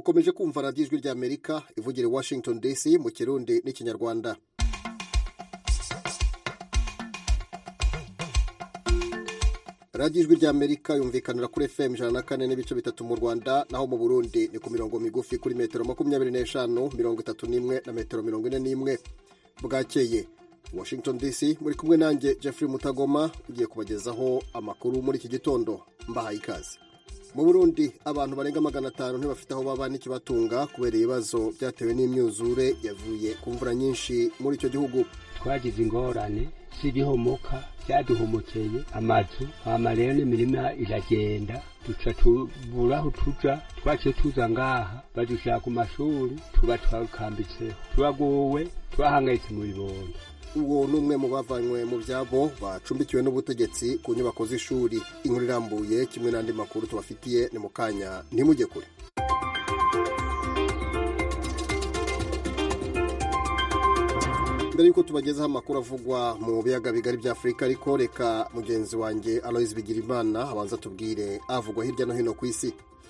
mukomeje kumva radiyo ijwi ry'amerika ivugira i washington dc mu kirundi n'ikinyarwanda radiyo ijwi ry'amerika yumvikanira kuri fm ijana na kane n'ibice bitatu mu rwanda naho mu burundi ni ku mirongo migufi kuri metero makumyabiri n'eshanu mirongo itatu n'imwe na metero mirongo ine n'imwe bwakeye washington dc muri kumwe nanjye jeffrey mutagoma ugiye kubagezaho amakuru muri iki gitondo mbahaye ikaze mu burundi abantu barenga magana atanu ntibafite aho baba n'ikibatunga kubera ibibazo byatewe n'imyuzure yavuye ku mvura nyinshi muri icyo gihugu twagize ingorane z'ibihomoka byaduhomokeye amazu hama rero n'imirima iragenda duca tubura aho tuja twaciye tuza ngaha badushira ku mashuri tuba twakambitseho turagowe twahangayitse mu bibondo uwo ni umwe mu bavanywe mu byabo bacumbikiwe n'ubutegetsi ku nyubako z'ishuri inkuru irambuye kimwe n'andi makuru tubafitiye ni mu kanya ntimujye kure mbere y'uko tubagezaho amakuru avugwa mu biyaga bigari bya afurika ariko reka mugenzi wanjye aloise bigirimana abanza tubwire avugwa hirya no hino ku isi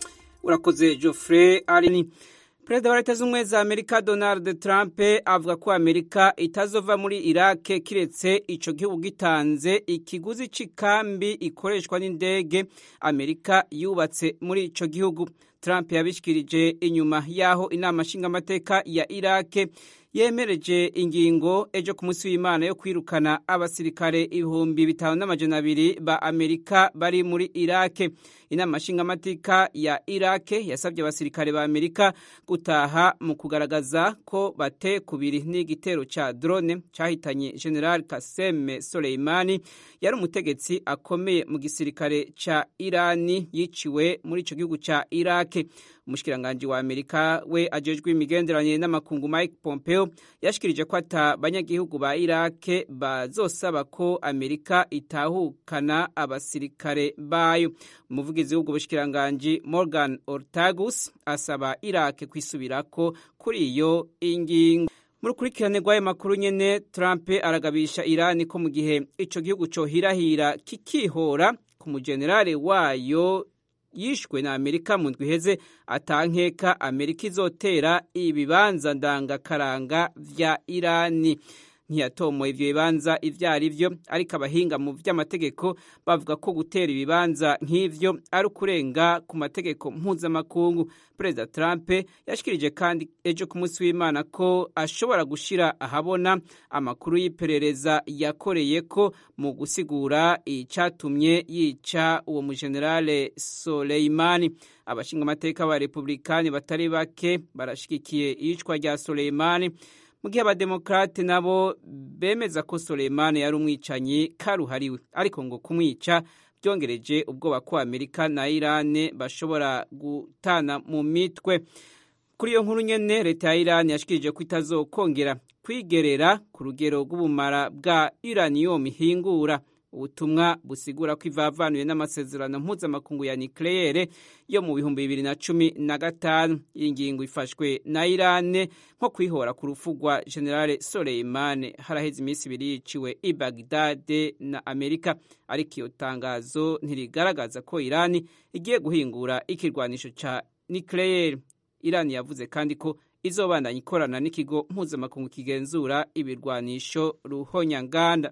urakoze geoffrey arini perezida wa leta z'ubumwe za amerika donald trump avuga ko amerika itazova muri irake kiretse ico gihugu gitanze ikiguzi c'ikambi ikoreshwa n'indege amerika yubatse muri ico gihugu trump yabishikirije inyuma y'aho inama nshingamateka ya irake yemereje ingingo ejo ku munsi w'imana yo kwirukana abasirikare ibihumbi bitanu n'amajana abiri ba amerika bari muri irake inama nshingamateka ya irake yasabye abasirikare ba amerika gutaha mu kugaragaza ko bate kubiri n'igitero ca drone cahitanye general kaseme soleimani yari umutegetsi akomeye mu gisirikare ca irani yiciwe muri ico gihugu ca irake umushikiranganji wa amerika we ajejwe imigenderanire n'amakungu mike pompeo yashikirije ko ata banyagihugu ba irake bazosaba ko amerika itahukana abasirikare bayo umuvugizi w'ubwo bushikiranganji morgan ortagus asaba irake kwisubirako kuri iyo ingingo mu rukurikirane rw'ayo makuru nyene trump aragabisha irani ko mu gihe ico gihugu cohirahira kikihora ku mujenerale wayo yishwe na amerika mu ndwi iheze atankeka amerika izotera ibibanza ndangakaranga vya irani ntiyatomoye ivyo bibanza ivyo ari vyo ariko abahinga mu vy'amategeko bavuga ko gutera ibibanza nk'ivyo ari ukurenga ku mategeko mpuzamakungu perezida trump yashikirije kandi ejo ku munsi w'imana ko ashobora gushira ahabona amakuru y'iperereza yakoreye ko mu gusigura icatumye yica uwo mujenerale soleimani abashingamateka ba republikani batari bake barashigikiye iyicwa rya soleimani mu gihe abademokrate nabo bemeza ko Soleimani yari umwicanyi karuhariwe ariko ngo kumwica byongereje ubwoba ko Amerika na Irane bashobora gutana mu mitwe kuri iyo nkuru nyene leta ya Irani yashikirije ko itazokongera kwigerera ku rugero rw'ubumara bwa uranium ihingura ubutumwa busigura ko ivavanuye n'amasezerano mpuzamakungu ya nucleaire yo mu bihumbi bibiri na cumi na gatanu iyi ngingo ifashwe na irane nko kwihora ku rupfu rwa generale soleimane haraheze iminsi ibiri yiciwe i bagdade na amerika ariko iyo tangazo ntirigaragaza ko irani igiye guhingura ikirwanisho ca nucleaire irani yavuze kandi ko izobandanya ikorana n'ikigo mpuzamakungu kigenzura ibirwanisho ruhonyanganda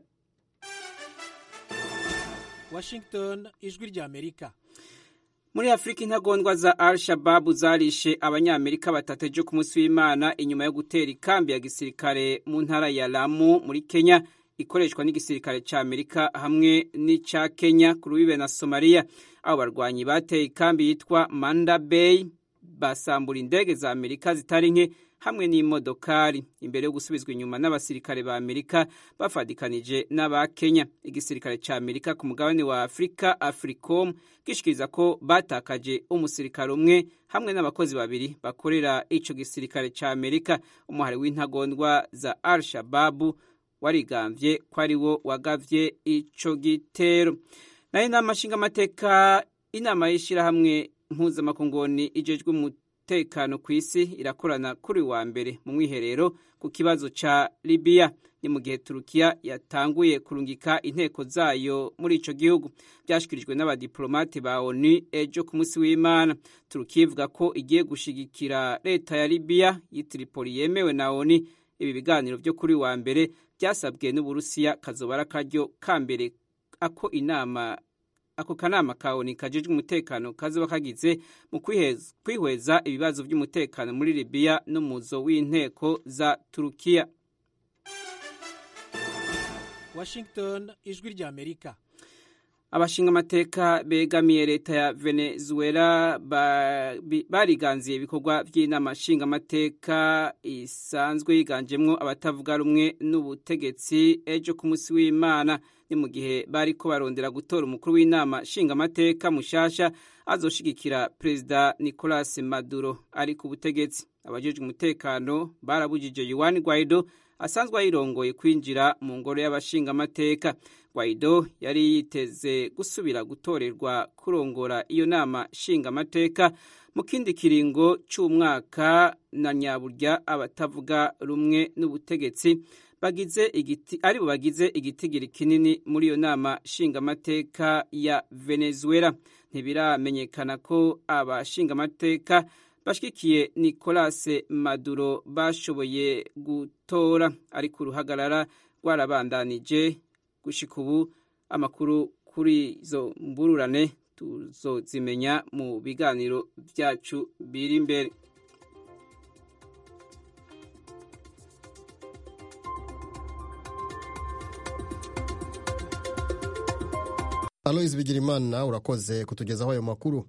Washington ijwi rya Amerika muri afurika intagondwa za al shababu zarishe abanyamerika batatu ejo ku munsi w'imana inyuma yo gutera ikambi ya gisirikare mu ntara ya lamu muri kenya ikoreshwa n'igisirikare cya amerika hamwe n'icya kenya ku rubibe na somaliya abo barwanyi bateye ikambi yitwa manda bay basambura indege za amerika zitari nke hamwe n'imodokari imbere yo gusubizwa inyuma n'abasirikare ba amerika bafadikanije n'aba kenya igisirikare cya amerika ku mugabane wa afurika africom gishikiriza ko batakaje umusirikare umwe hamwe n'abakozi babiri bakorera ico gisirikare cya amerika umuhari w'intagondwa za al shababu warigambye ko ari wo wagavye ico gitero nayo inama nshingamateka inama y'ishirahamwe mpuzamakungoni ijejwe y'umutekano ku isi irakorana kuri wa mbere mu mwiherero ku kibazo ca libiya ni mu gihe turukiya yatanguye kurungika inteko zayo muri ico gihugu byashikirijwe n'abadiplomate ba onu ejo ku munsi w'imana turukiya ivuga ko igiye gushigikira leta ya libiya y'itiripoli yemewe na onu ibi biganiro byo kuri wa mbere byasabwe n'uburusiya kazoba ari akaryo ka mbere ako inama ako kanama ka onu kajejwe umutekano kazoba kagize mu kwihweza ibibazo by'umutekano muri libiya n'umuzo w'inteko za turukiya washington ijwi rya amerika abashinga amateka begamiye leta ya venezuela bariganziye ibikorwa by'inama nshingamateka isanzwe yiganjemwo abatavuga rumwe n'ubutegetsi ejo ku munsi w'imana ni mu gihe bari ko barondera gutora umukuru w'inama nshingamateka mushasha azoshigikira perezida nicolas maduro ari ku butegetsi abajejwe umutekano barabujije yuan guaido asanzwe ayirongoye kwinjira mu ngoro y'abashingamateka guaido yari yiteze gusubira gutorerwa kurongora iyo nama nshingamateka mu kindi kiringo cy'umwaka na nyaburya abatavuga rumwe n'ubutegetsi bagize igiti aribo bagize igitigiri kinini muri iyo nama nshingamateka ya venezuela ntibiramenyekana ko abashingamateka bashigikiye nicolas maduro bashoboye gutora ariko uruhagarara rwarabandanije gushika ubu amakuru kuri izo mbururane tuzozimenya mu biganiro byacu biri imbere aloyizi bigirimana urakoze kutugezaho ayo makuru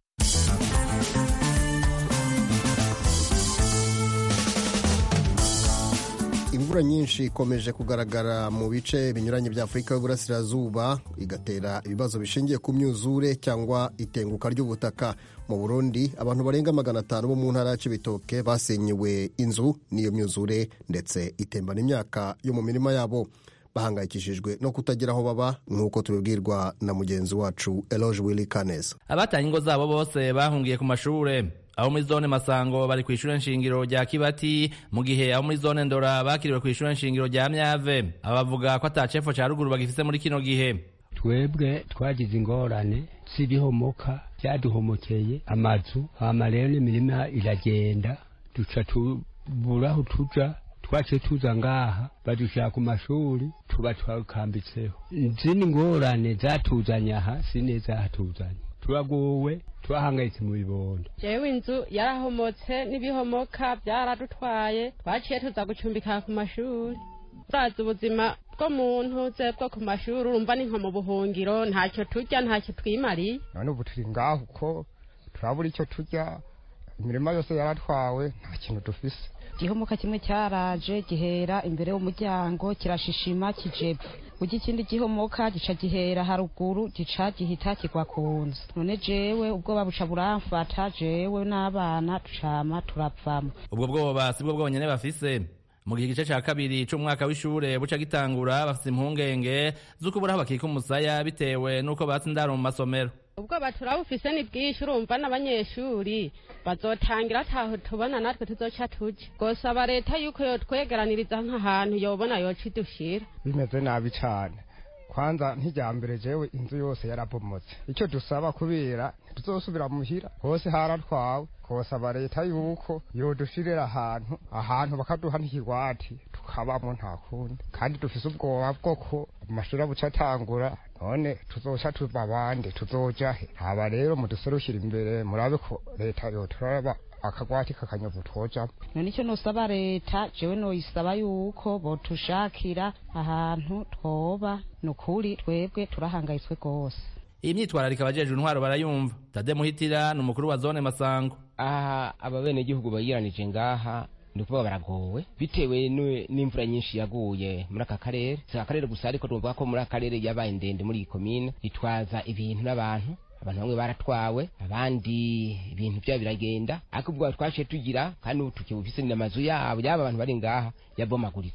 imvura nyinshi ikomeje kugaragara mu bice binyuranye bya afurika y'uburasirazuba igatera ibibazo bishingiye ku myuzure cyangwa itenguka ry'ubutaka mu burundi abantu barenga magana atanu bo mu ntara ya cibitoke basenyewe inzu n'iyo myuzure ndetse itembana imyaka yo mu mirima yabo bahangayikishijwe no kutagira aho baba nk'uko tubibwirwa na mugenzi wacu eloge willy kanes abatanye ingo zabo bose bahungiye ku mashure abo muri zone masango bari ku ishure nshingiro rya kibati mu gihe abo muri zone ndora bakiriwe ku ishure nshingiro rya myave aba bavuga ko ata cefo ca ruguru bagifise muri kino gihe twebwe twagize ingorane z'ibihomoka byaduhomokeye amazu hama rero n'imirima iragenda duca tubura aho tuja twaciye tuza ngaha badushira ku mashuri tuba twakambitseho zini ngorane zatuzanye aha sine zatuzanye turagowe twahangayitse mu bibondo jewe inzu yarahomotse n'ibihomoka byaradutwaye twaciye tuza gucumbika ku mashuri urazi ubuzima bw'umuntu ze bwo ku mashuri urumva ni nko mu buhungiro ntacyo turya ntacyo twimariye none ubu turi ngaho uko turabura icyo turya imirima yose yaratwawe nta kintu dufise igihomoka kimwe cyaraje gihera imbere y'umuryango kirashishima kijepfa ujya ikindi gihomoka gica gihera haruguru gica gihita kigwa ku nzu none jewe ubwoba buca buramfata jewe n'abana tucama turavamo ubwo bwoba si bwo bwonyene bafise mu gihe igice ca kabiri c'umwaka w'ishure buca gitangura bafise impungenge z'uko buraho bakika umusaya bitewe n'uko batse indaro mu masomero ubwoba turabufise ni bwinshi urumva n'abanyeshuri bazotangira ataho tubona natwe tuzoca tuja gosaba leta yuko yotwegeraniriza nk'ahantu yobona yoca idushira bimeze nabi cane kwanza nk'ijyambere jewe inzu yose yarabomotse icyo dusaba kubera ntituzosubira muhira hose haratwawe kosaba leta yuko yodushirira ahantu ahantu bakaduha n'ikigwati tukabamo nta kundi kandi dufise ubwoba bwo ko amashuri abuca atangura none tuzoca tuba abandi tuzoja he haba rero muduserukira imbere murabe ko leta yoturaba akagwati kakanyovu twojamo none icyo nosaba leta jewe noyisaba yuko botushakira ahantu twoba ni ukuri twebwe turahangayitswe rwose iyi myitwararika abajejwe intwaro barayumva tade muhitira ni umukuru wa zone masango aha ababenegihugu bayiranije ngaha ni ukuvuga baragowe bitewe n'imvura nyinshi yaguye muri aka karere si aka karere gusa ariko tuvuga ko muri aka karere yabaye ndende muri iyi komine itwaza ibintu n'abantu abantu bamwe baratwawe abandi ibintu byabo biragenda ariko ubwo twaciye tugira kandi ubu tukibufise n'amazu yabo yaba abantu bari ngaha yabomaguritse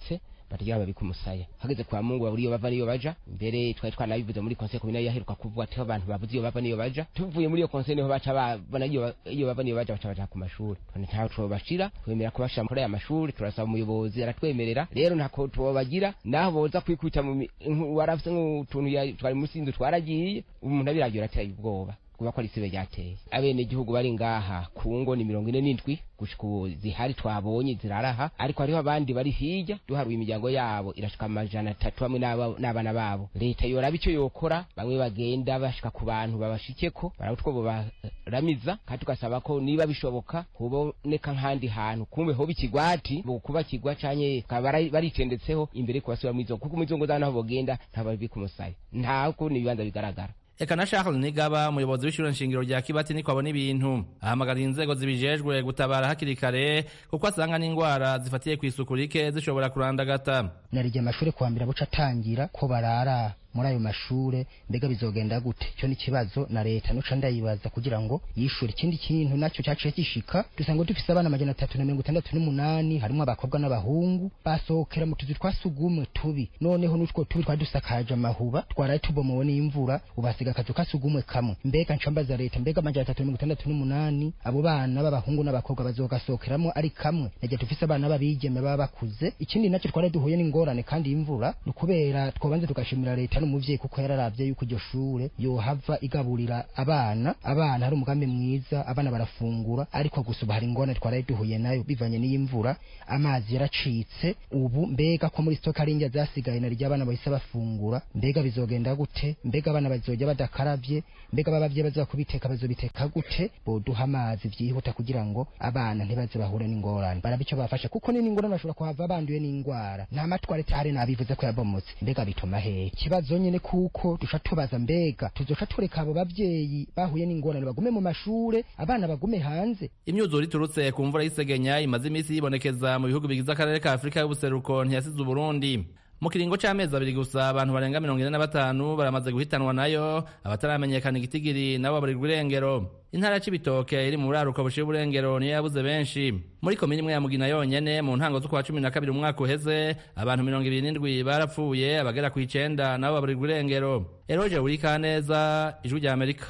batagira babika umusaya hageze kwa mungu babura iyo bava niyo baja mbere twari twanabivuze muri conseil communale yaheruka kuvuga ati abantu babuze iyo bava niyo baja tuvuye muri iyo conseil niho baca babona iyo iyo bava niyo baja baca baja ku mashuri none ntaho twobashira twemera kubashira muri aya mashuri turasaba umuyobozi aratwemerera rero ntako twobagira naho boza kwikubita mu mi- nku- warafise nk'utuntu ya- twari munsi y'inzu twaragiye umuntu abiragiye arateye ubwoba kuba ko ari isibe ryateye abene gihugu bari ngaha ku ngo ni mirongo ine n'indwi gushika ubu zihari twabonye ziraraha ariko hariho abandi bari hirya duharuye imiryango yabo irashika amajana atatu hamwe n'aba- n'abana babo leta yoraba icyo yokora bamwe bagenda bashika ku bantu babashikeko barabutwo baramiza kandi tugasaba ko niba bishoboka huboneka nk'ahandi hantu kumbe hoba ikigwati mu kuba kigwa canke bakaba bara- baritendetseho imbere kubasubira mu izo kuko mu izo ngo zabo naho bogenda ntababika umusaya nta kundi ibibanza bigaragara Eka na Charles Nigaba umuyobozi w'ishure nshingiro rya Kibati niko abona ibintu ahamagarira inzego zibijejwe gutabara hakiri kare kuko asanga n'ingwara zifatiye ku isuku rike zishobora kurandagata narijya amashuri kuwa mbere buca atangira ko barara muri ayo mashure mbega bizogenda gute cyo ni ikibazo na leta nuca ndayibaza kugira ngo yishure ikindi kintu nacyo cyaciye gishika dusanga dufise abana amajana atatu na mirongo itandatu n'umunani harimo abakobwa n'abahungu basohokera mu tuzu twa sugumwe tubi noneho n'utwo tubi twari dusakaje amahuba twaraye tubomowe n'imvura ubasiga akazu ka sugumwe kamwe mbega ncambaza leta mbega amajana atatu na mirongo itandatu n'umunani abo bana b'abahungu n'abakobwa bazogasohokeramo ari kamwe nagiye dufise abana b'abigeme baba bakuze ikindi nacyo twari duhuye n'ingorane kandi y'imvura ni ukubera twabanze tugashimira leta n'umuvyeyi kuko yararavye yuko iryo shure yohava igaburira abana abana hari umugambi mwiza abana barafungura ariko gusa ubu hari ingorane twaraye duhuye nayo bivanye n'iy'imvura amazi yaracitse ubu mbega ko muri stoka ari indya zasigaye na ry'abana bahise bafungura mbega bizogenda gute mbega abana bazojya badakaravye mbega babavye baza kubiteka bazobiteka gute boduha amazi vyihuta kugira ngo abana ntibaze bahure n'ingorane barabe ico bafasha kuko ni n'ingorane bashobora kuhava banduye n'ingwara nta matwarete hari nabivuze ko yabomotse mbega bituma hehe ikibazo nyene kuko duca tubaza mbega tuzoca tureka abo bavyeyi bahuye n'ingorane bagume mu mashure abana bagume hanze imyuzure iturutse ku mvura y'isegenya imaze iminsi yibonekeza mu bihugu bigize akarere ka afurika y'ubuseruko ntiyasize uburundi mu kiringo c'amezi abiri gusa abantu barenga mirongo ine na batanu baramaze guhitanwa nayo abataramenyekana igitigiri nabo baburirwa irengero intara ya cibitoke iri mu buraruko bushira uburengero niyo yabuze benshi muri komini imwe ya mugina yonyene mu ntango z'ukwa cumi na kabiri umwaka uheze abantu mirongo ibiri n'indwi barapfuye abagera ku icenda nabo baburirwa irengero eroje burikaneza ijwi rya amerika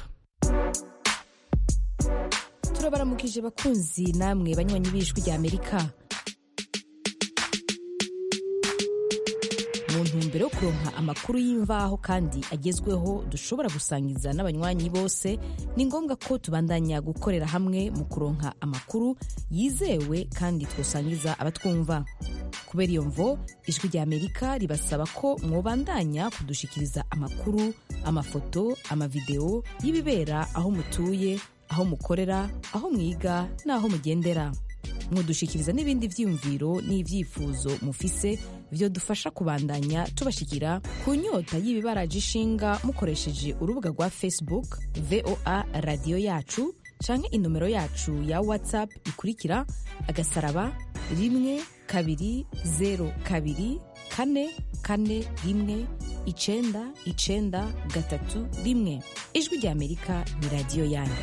turabaramukije bakunzi namwe banywanyi b'ijwi rya amerika mu ntumbero yo kuronka amakuru y'imvaho kandi agezweho dushobora gusangiza n'abanywanyi bose ni ngombwa ko tubandanya gukorera hamwe mu kuronka amakuru yizewe kandi twosangiza abatwumva kubera iyo mvo ijwi rya amerika ribasaba ko mwobandanya kudushikiriza amakuru amafoto amavideo y'ibibera aho mutuye aho mukorera aho mwiga n'aho mugendera mudushikiriza n'ibindi vyiyumviro n'ivyifuzo mufise vyo dufasha kubandanya tubashikira ku nyota y'ibibaraje ishinga mukoresheje urubuga rwa facebook voa radiyo yacu canke inomero yacu ya whatsapp ikurikira agasaraba rimwe kabiri zero kabiri kane kane rimwe icenda icenda gatatu rimwe ijwi rya amerika ni radiyo yanyu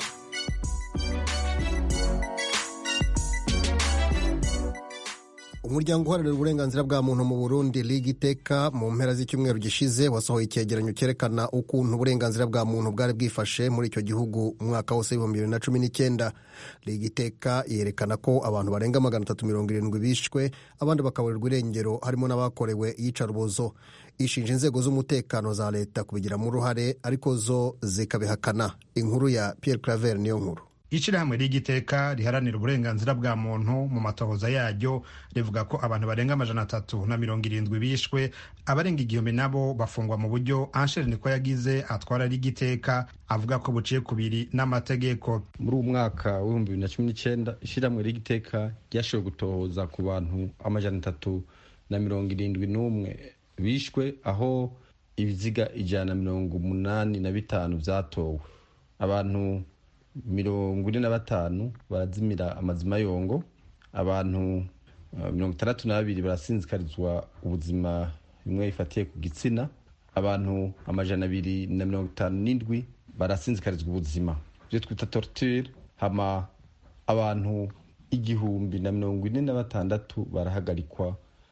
umuryango uharanira uburenganzira bwa muntu mu burundi liga iteka mu mpera z'icyumweru gishize wasohoye icyegeranyo cyerekana ukuntu uburenganzira bwa muntu bwari bwifashe muri icyo gihugu umwaka wose w'ibihumbi bibiri na cumi n'icyenda liga iteka yerekana ko abantu barenga magana atatu mirongo irindwi bishwe abandi bakaburirwa irengero harimo n'abakorewe iyicarubozo ishinja inzego z'umutekano za leta kubigiramo uruhare ariko zo zikabihakana inkuru ya pierre claver niyo nkuru ishyirahamwe ry'igiteka riharanira uburenganzira bwa muntu mu matohoza yaryo rivuga ko abantu barenga amajana atatu na mirongo irindwi bishwe abarenga igihumbi nabo bafungwa mu buryo ansheri niko yagize atwara ry'igiteka avuga ko buciye kubiri n'amategeko muri uwo mwaka w'ibihumbi bibiri na cumi n'icyenda ishyirahamwe ry'igiteka ryashoboye gutohoza ku bantu amajana atatu na mirongo irindwi n'umwe bishwe aho ibiziga ijana na mirongo umunani na bitanu byatowe abantu mirongo ine na batanu barazimira amazima yongo abantu mirongo itandatu na babiri barasinzikarizwa ubuzima bimwe bifatiye ku gitsina abantu amajana abiri na mirongo itanu n'indwi barasinzikarizwa ubuzima ibyo twita torture hama abantu igihumbi na mirongo ine na batandatu barahagarikwa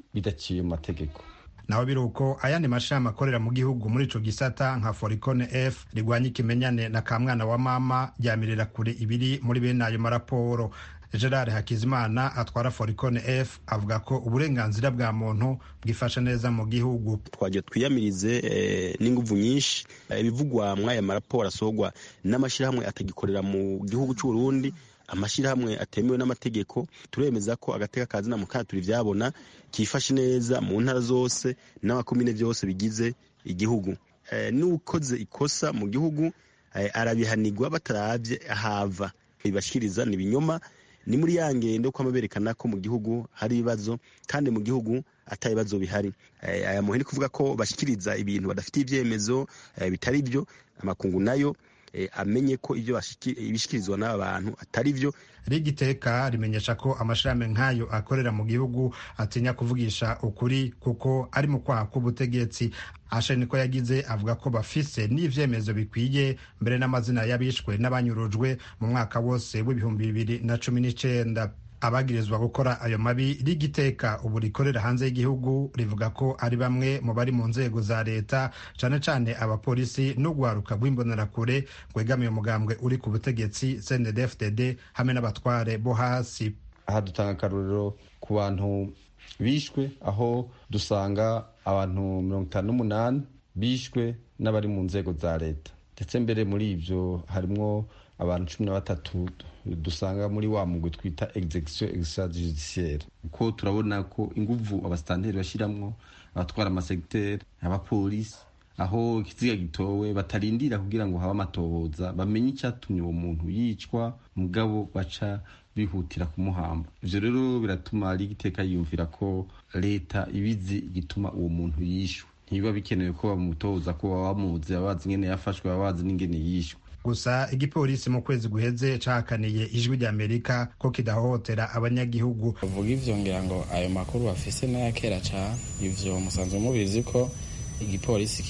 bidaciye mu mategeko naho biri uko ayandi mashami akorera mu gihugu muri ico gisata nka foricone f rigwanya ikimenyane na kamwana wa mama ryamirira kure ibiri muri bene ayo maraporo gerard hakizimana atwara foricone f avuga ko uburenganzira bwa muntu bwifashe neza mu gihugu twagiye twiyamirize n'inguvu nyinshi ibivugwa mw'aya maraporo asohorwa n'amashyirahamwe atagikorera mu gihugu cy'u Burundi amashyirahamwe atemewe n'amategeko turemeza ko agateka ka zina mukanya turi byabona kifashe neza mu ntara zose n'amakomine byose bigize igihugu n'ukoze ikosa mu gihugu arabihanirwa batarabye ahava bibashyikiriza ni ibinyoma ni muri ya ngendo ko berekana ko mu gihugu hari ibibazo kandi mu gihugu atari ibibazo bihari aya muhini kuvuga ko bashyikiriza ibintu badafite ibyemezo bitari byo amakungu nayo amenye ko ibyo bishyikirizwa n'aba bantu atari byo rigiteka rimenyesha ko amashirahamwe nk'ayo akorera mu gihugu atinya kuvugisha ukuri kuko ari mu kwaha k'ubutegetsi ashe niko yagize avuga ko bafise n'ivyemezo bikwiye mbere n'amazina y'abishwe n'abanyurujwe mu mwaka wose w'ibihumbi bibiri na cumi n'icenda abagirizwa gukora ayo mabi rigiteka ubu rikorera hanze y'igihugu rivuga ko ari bamwe mu bari mu nzego za leta cane cane abapolisi n'urwaruka rw'imbonerakure rwegamiye umugambwe uri ku butegetsi cndfdd hamwe n'abatware bo hasi aha dutanga akarorero ku bantu bishwe aho dusanga abantu mirongo itanu n'umunani bishwe n'abari mu nzego za leta ndetse mbere muri ivyo harimwo abantu cumi na batatu dusanga muri wa mugwi twita execution extrajudiciaire kuko turabona ko inguvu abasitanteri bashiramwo abatwara amasegiteri abapolisi aho ikiziga gitowe batarindira kugira ngo habe amatohoza bamenye icyatumye uwo muntu yicwa mugabo baca bihutira kumuhamba ivyo rero biratuma rigiteka yiyumvira ko leta ibizi igituma uwo muntu yishwe ntibiba bikenewe ko bamutoza ko baba bamuzi baba bazi ingene yafashwe baba bazi n'ingene yishwe gusa igipolisi mu kwezi guheze cahakaniye ijwi ry'amerika ko kidahohotera abanyagihugu uvuga ivyo ngira ngo ayo makuru bafise n'aya kera cane ivyo musanzwe mubizi ko igipolisi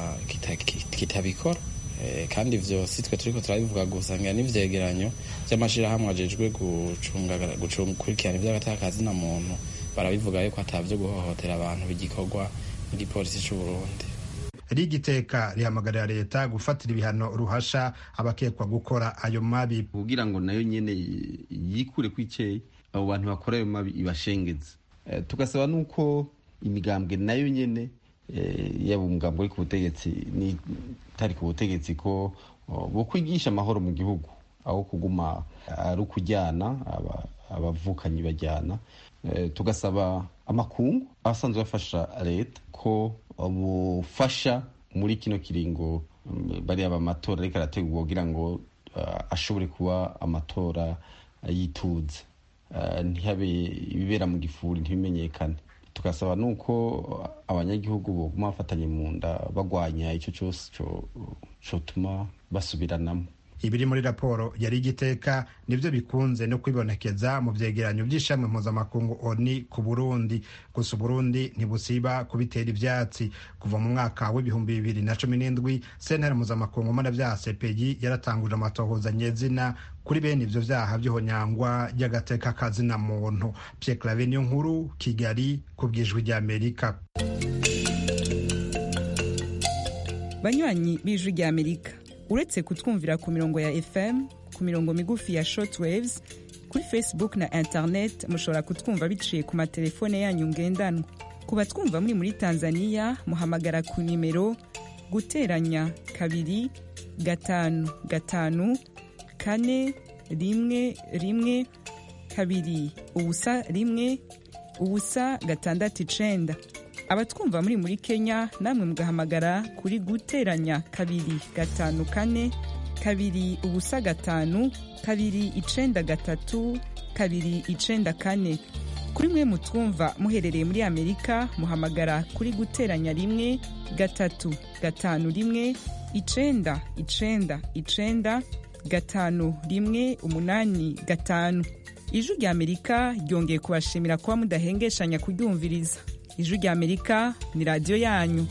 kitabikora kandi ivyo si twe turiko turabivuga gusa ngira n'ivyegeranyo vy'amashirahamwe ajejwe gukurikirana ivy'agatakazi na muntu barabivuga yuko atavyo guhohotera abantu bigikorwa n'igipolisi c'uburundi rigiteka rihamagarira leta gufatira ibihano ruhasha abakekwa gukora ayo mabi kugira ngo nayo nyene yikure kwiceye abo bantu bakora ayo mabi ibashengeze e, tugasaba nuko imigambwe nayo nyene e, yaba umugambwe uri ku butegetsi n'itari ku butegetsi ko bo kwigisha amahoro mu gihugu aho kuguma ari ukujyana abavukanyi bajyana e, tugasaba amakungu abasanzwe bafasha leta ko bufasha muri kino kiringo bariya amatora ariko arategurwa kugira ngo ashobore kuba amatora yituze ntihabe ibibera mu gifuri ntibimenyekane tugasaba nuko abanyagihugu boguma bafatanye mu nda bagwanya icyo cyose cyotuma basubiranamo ibiri muri raporo yari igiteka nibyo bikunze no kwibonekeza mu vyegeranyo vy'ishamwe mpuzamakungu oni ku burundi gusa uburundi ntibusiba kubitera ivyatsi kuva mu mwaka w'ibihumbi bibiri na cumi n'indwi sentare mpuzamakungu mana vya sepeyi yaratanguje amatohoza nyezina kuri bene ivyo vyaha vy'ihonyangwa ry'agateka kazina muntu pierre clave niyo nkuru kigali ku bwijwi ry'amerika banywanyi b'ijwi ry'amerika uretse kutwumvira ku mirongo ya fm ku mirongo migufi ya shortwaves kuri facebook na internet mushobora kutwumva biciye ku matelefone yanyu ngendanwa ku batwumva muri muri tanzania muhamagara ku nimero guteranya kabiri gatanu gatanu kane rimwe rimwe kabiri ubusa rimwe ubusa gatandatu icenda abatwumva muri muri kenya namwe mugahamagara kuri guteranya kabiri gatanu kane kabiri ubusa gatanu kabiri icenda gatatu kabiri icenda kane kuri mwe mutwumva muherereye muri amerika muhamagara kuri guteranya rimwe gatatu gatanu rimwe icenda icenda icenda gatanu rimwe umunani gatanu ijwi rya amerika ryongeye kubashimira kuba mudahengeshanya kuryumviriza ijwi rya amerika ni radiyo yanyu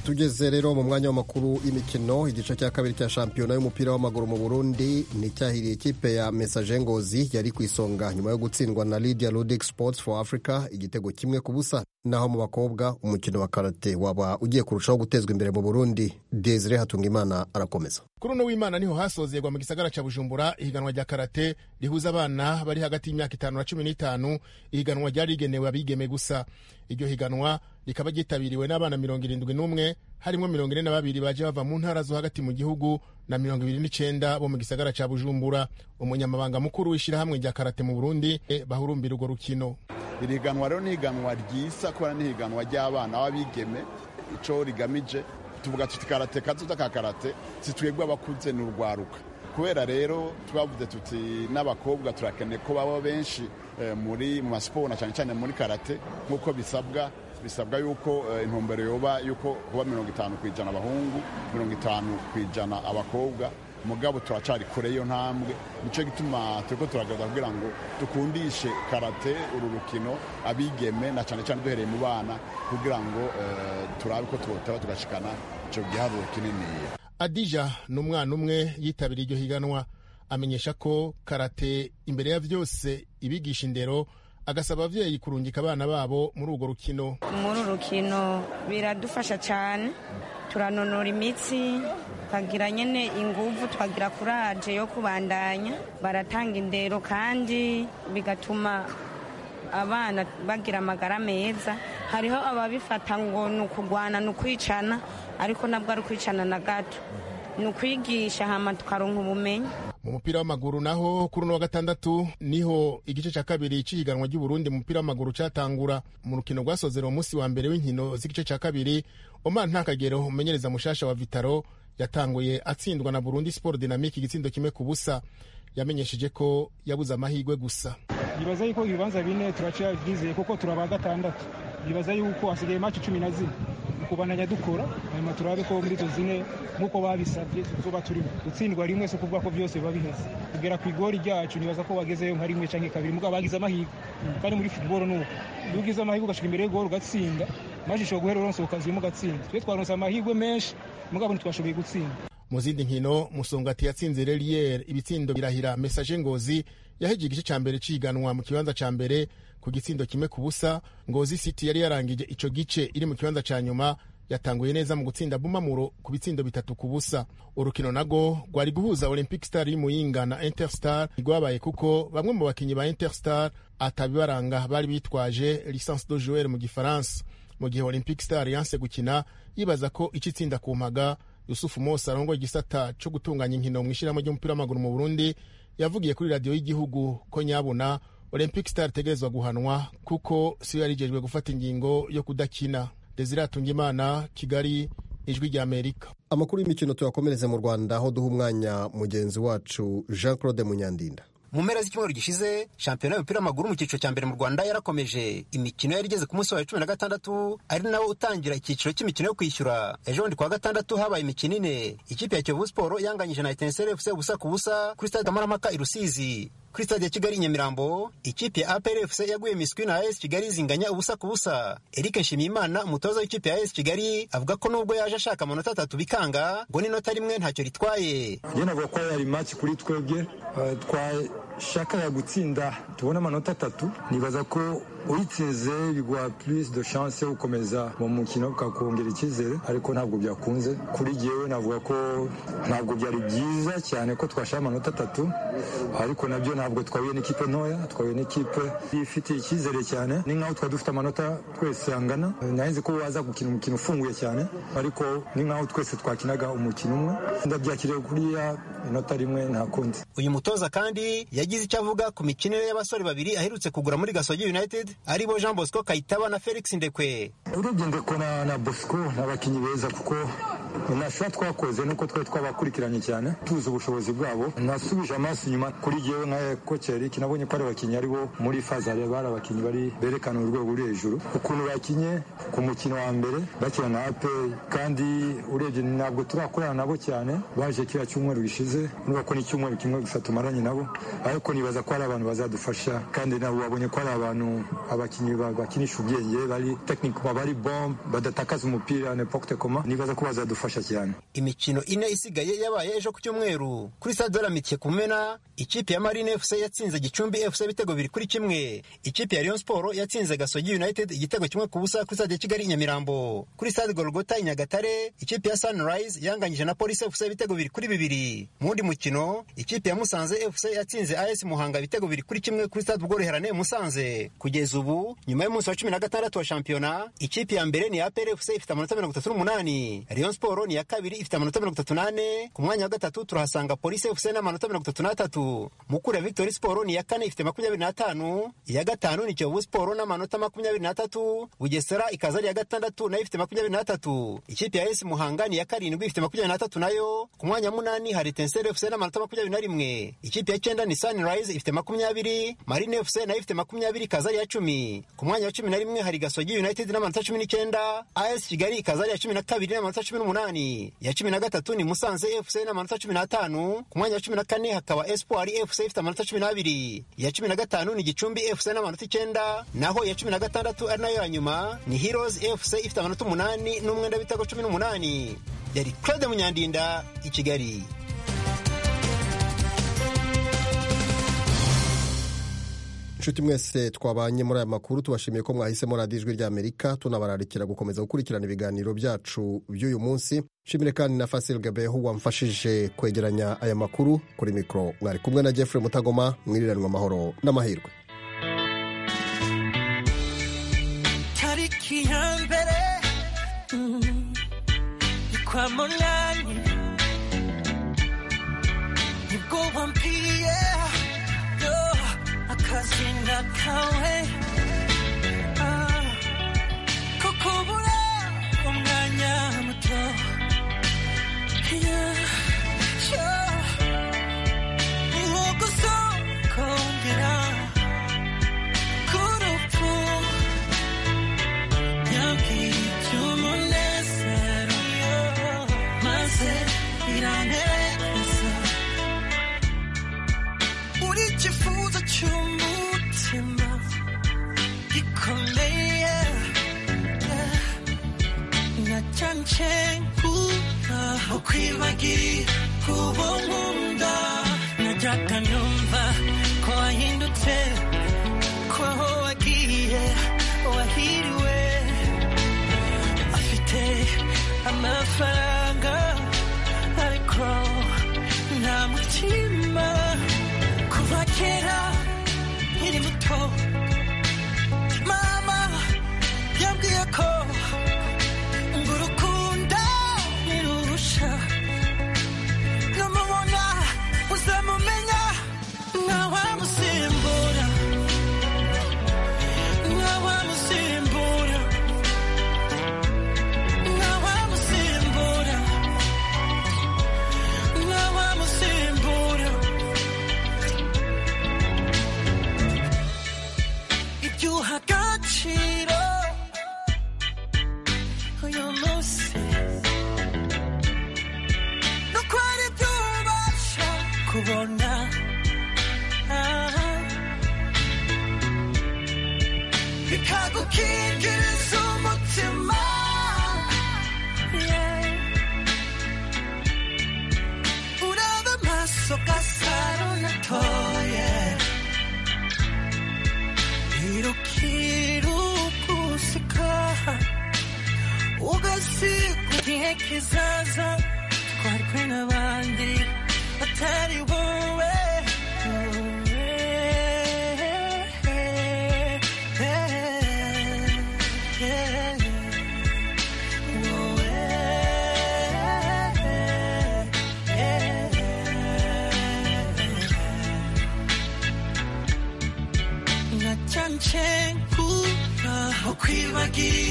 tugeze rero mu mwanya w'amakuru y'imikino igice cya kabiri cya shampiyona y'umupira w'amaguru mu burundi nticyahiriye ikipe ya mesaje ngozi yari ku isonga nyuma yo gutsindwa na lydia ludic sports for africa igitego kimwe ku busa naho mu bakobwa umukino wa karate waba ugiye kurushaho gutezwa imbere mu burundi desire hatungimana arakomeza kuri uno w'imana niho hasozerwa mu gisagara ca bujumbura ihiganwa rya karate rihuza abana bari hagati y'imyaka itanu na cumi n'itanu ihiganwa ryari rigenewe abigeme gusa iryo higanwa rikaba ryitabiriwe n'abana mirongo irindwi n'umwe harimo mirongo ine na babiri baje bava mu ntara zo hagati mu gihugu na mirongo ibiri n'icenda bo mu gisagara ca bujumbura umunyamabanga mukuru w'ishirahamwe rya karate mu burundi bahurumbira urwo rukino iri higanwa rero ni higanwa ryisa kubera ni higanwa ry'abana b'abigeme ico rigamije tuvuga tuti karate kazoza ka karate si twebwe abakuze ni urwaruka kubera rero twavuze tuti n'abakobwa turakeneye ko baba benshi muri mu masiporo na cyane cyane muri karate nk'uko bisabwa bisabwa yuko intumbero yoba yuko kuba mirongo itanu ku ijana abahungu mirongo itanu ku ijana abakobwa mugabo turacari kure iyo ntambwe nicyo gituma turiko turagaragaza kugira ngo dukundishe karate uru rukino abigeme na cyane cyane duhereye mu bana kugira ngo turabe ko twotaba tugashikana ico giharuro kininiya adija ni umwana umwe yitabiriye iryo higanwa amenyesha ko karate imbere ya vyose ibigisha indero agasaba abavyeyi kurungika abana babo muri urwo rukino muri uru rukino biradufasha cyane turanonora imitsi tukagira nyine inguvu tukagira kuraje yo kubandanya baratanga indero kandi bigatuma abana bagira amagara meza hariho ababifata ngo ni ukugwana ni ukwicana ariko nabwo ari ukwicana na gato ni ukwigisha hama tukaronka ubumenyi mu mupira w'amaguru naho kuri uno wa gatandatu niho igice cya kabiri cy'ihiganwa ry'uburundi mu mupira w'amaguru cyatangura mu rukino rwasozera umunsi wa mbere w'inkino z'igice cya kabiri omar ntakagero umenyereza mushasha wa vitaro yatanguye atsindwa na burundi sport dynamique igitsindo kimwe ku busa yamenyesheje ko yabuze amahirwe gusa nibaza yuko ibibanza bine turacyabizeye kuko turaba gatandatu nibaza yuko hasigaye maci cumi na zine kubananya dukora hanyuma turabe ko muri izo zine nk'uko babisabye tuzoba turimo gutsindwa rimwe si ukuvuga ko byose biba biheze kugera ku igori ryacu nibaza ko bagezeyo nka rimwe cyangwa kabiri mugabo bagize amahirwe kandi muri futuboro ni uko iyo ugize amahirwe ugashika imbere y'igori ugatsinda maze ushobora guhera uronse ukazima ugatsinda twe twaronse amahirwe menshi mugabo ntitwashoboye gutsinda mu zindi nkino musongati yatsinze relier ibitsindo birahira mesaje ngozi yaheje igice cya mbere ciganwa mu kibanza cya mbere ku gitsindo kimwe ku busa ngozi city yari yarangije ico gice iri mu kibanza cya nyuma yatanguye neza mu gutsinda bumamuro ku bitsindo bitatu ku busa urukino nago rwari guhuza olympic star y'imuyinga na interstar rwabaye kuko bamwe mu bakinnyi ba interstar atabibaranga bari bitwaje licence de joueur mu gifaransa mu gihe olympic star yanse gukina yibaza ko ico itsinda ku mpaga yusufu mose arongoye igisata co gutunganya inkino mu ishyirahamwe ry'umupira w'amaguru mu burundi yavugiye kuri radiyo y'igihugu ko nyabuna olympic star itegerezwa guhanwa kuko siyo yarijejwe gufata ingingo yo kudakina desire atungimana kigali ijwi rya amerika amakuru y'imikino tuyakomereze mu rwanda aho duha umwanya mugenzi wacu jean claude munyandinda mu mpera z'icyumweru gishize shampiyona y'umupira w'amaguru mu cyiciro cya mbere mu rwanda yarakomeje imikino yari igeze ku munsi wa cumi na gatandatu ari nawo utangira icyiciro cy'imikino yo kwishyura ejo bundi kuwa gatandatu habaye imikino ine ikipe ya kiyovu siporo yanganyije na etenseri efuse ubusa ku busa kuri stade kamarampaka i rusizi kuri stade ya kigali nyamirambo ikipe ya apr fc yaguye miswi na as kigali zinganya ubusa ku busa eric nshimiyimana umutoza w'ikipe ya as kigali avuga ko nubwo yaje ashaka amanota atatu bikanga ngo n'inota rimwe ntacyo ritwaye njye navuga ko yari maki kuri twebwe twashakaga gutsinda tubona amanota atatu nibaza ko uyitsinze biguha plus de chance yo gukomeza mu mukino bukakongera icyizere ariko ntabwo byakunze kuri jyewe navuga ko ntabwo byari byiza cyane ko twashaka amanota atatu ariko nabyo ntabwo twahuye n'ikipe ntoya twahuye n'ikipe ifitiye icyizere cyane ni nkaho twari dufite amanota twese angana nahenze ko waza gukina umukino ufunguye cyane ariko ni nkaho twese twakinaga umukino umwe ndabyakiriye kuriya inota rimwe nta kundi uyu mutoza kandi yagize icyo avuga ku mikinire y'abasore babiri aherutse kugura muri gasogi united aribo jean bosco kayitaba na felix ndekwe urebye ndeko na, na bosco ni abakinnyi beza kuko nasha twakoze nuko twari twabakurikiranye cyane tuzi ubushobozi bwabo nasubije amaso inyuma kuri jyewe nka koci Eric nabonye ko ari abakinnyi ari bo muri fazare bari abakinnyi bari berekana urwego ruri hejuru ukuntu bakinye ku mukino wa mbere bakina na APR kandi urebye ntabwo turakorana nabo cyane baje kiriya cyumweru gishize nuba ko ni icyumweru kimwe gusa tumaranye nabo ariko nibaza ko ari abantu bazadufasha kandi nabo babonye ko ari abantu abakinnyi bakinisha ubwenge bari tekinike bari bombe badatakaza umupira n'epoque koma nibaza ko bazadufasha cyane imikino ine isigaye yabaye ejo ku cyumweru kuri stade de la Mitiye Kumena ikipe ya Marine FC yatsinze Gicumbi FC ibitego bibiri kuri kimwe ikipe ya Rayon Sport yatsinze Gasogi United igitego kimwe ku busa kuri stade ya Kigali Nyamirambo kuri stade Golgota i Nyagatare ikipe ya Sunrise yanganyije na Police FC ibitego bibiri kuri bibiri mu wundi mukino ikipe ya Musanze FC yatsinze AS Muhanga ibitego bibiri kuri kimwe kuri stade Ubworoherane Musanze kugeza ubu nyuma y'umunsi wa cumi na gatandatu wa shampiyona ikipe ya mbere ni APR FC ifite amanota mirongo itatu n'umunani Rayon Sport ni iya kabiri ifite amanota mirongo itatu n'ane ku mwanya wa gatatu turahasanga Police FC n'amanota mirongo itatu n'atatu Mukura ya Victory Sport ni iya kane ifite makumyabiri n'atanu iya gatanu ni Kiyovu Sport n'amanota makumyabiri n'atatu Bugesera ikaza ari iya gatandatu nayo ifite makumyabiri n'atatu ikipe ya AS Muhanga ni iya karindwi ifite makumyabiri n'atatu nayo ku mwanya wa munani hari Etincelle FC n'amanota makumyabiri na rimwe ikipe ya cyenda ni Sunrise ifite makumyabiri Marine FC nayo ifite makumyabiri ikaza ari iya cumi ku mwanya wa cumi na rimwe hari Gasogi United n'amanota cumi n'icyenda AS Kigali ikaza ari iya cumi na kabiri n'amanota cumi n'umunani iya cumi na gatatu ni Musanze FC n'amanota cumi n'atanu ku mwanya wa cumi na kane hakaba Espoir FC ifite amanota cumi n'abiri iya cumi na gatanu ni Gicumbi FC n'amanota icyenda naho iya cumi na gatandatu ari nayo ya nyuma ni Heroes FC ifite amanota umunani n'umwenda w'ibitego cumi n'umunani yari Claude Munyandinda i Kigali inshuti mwese twabanye muri aya makuru tubashimiye ko mwahisemo radiyo ijwi ry'amerika tunabararikira gukomeza gukurikirana ibiganiro byacu by'uyu munsi nshimire kandi na fasil gabeho wamfashije kwegeranya aya makuru kuri mikoro mwari kumwe na jeffrey mutagoma mwiriranwa amahoro n'amahirwe tariki ya mbere ni kwa munani nibwo wambwiye yo akazina kawe Ah, ko kubura umwanya muto Yeah, yeah. Ni nko gusokongera k'urupfu yambwiye iby'umunezero maze biranezeza uri ikifuzo cy'umutima gikomeye nacyanje kuba ukwibagira kuba nkunda najyaga numva ko wahindutse ko aho wagiye wahiriwe afite amafaranga ariko nta mutima kuva kera nkiri muto mama yambwiye ko ngo urukundo ntirurusha numubona uzamumenya ntawamusimbura ntawamusimbura ntawamusimbura ntawamusimbura ibyo uha agaciro uyu munsi nuko ari byo ubasha kubona Ah. bikagukingiriza umutima Yeah. uraba amaso gasaro natoye irukirugusika ugasiga igihe kizaza twarwe n'abandi batari wowe nacyanje kuba ukwibagira